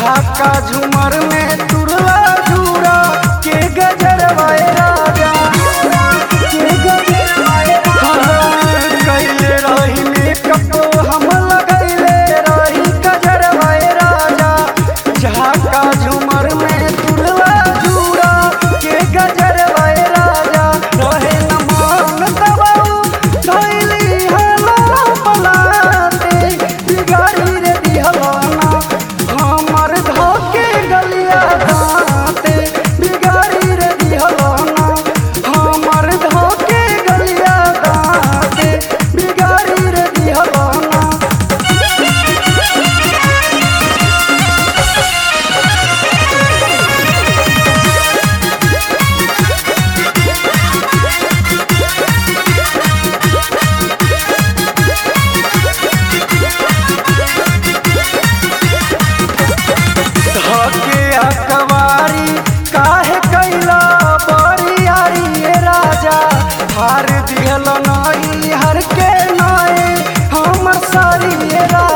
झाका झुमर में तुरवा झूरा के गजरवाए राजा के गजरवाए हाँ, कैले रही मेकअप हम लगैले रही गजरवाए राजा झाका झुमर में तुरवा झूरा के गजरवाए राजा रहे न मान दबाऊ धैली हला पलाते बिगाड़ी रे दिहलाना हमर धोके गलिया दाते बिगाड़ी रे दिहलाना हमर धोके गलिया दाते बिगाड़ी रे दिहलाना धके अकवारी काहे कैला बरियारी ए राजा हार दिहल नई हर के नए हमर सारी ए राजा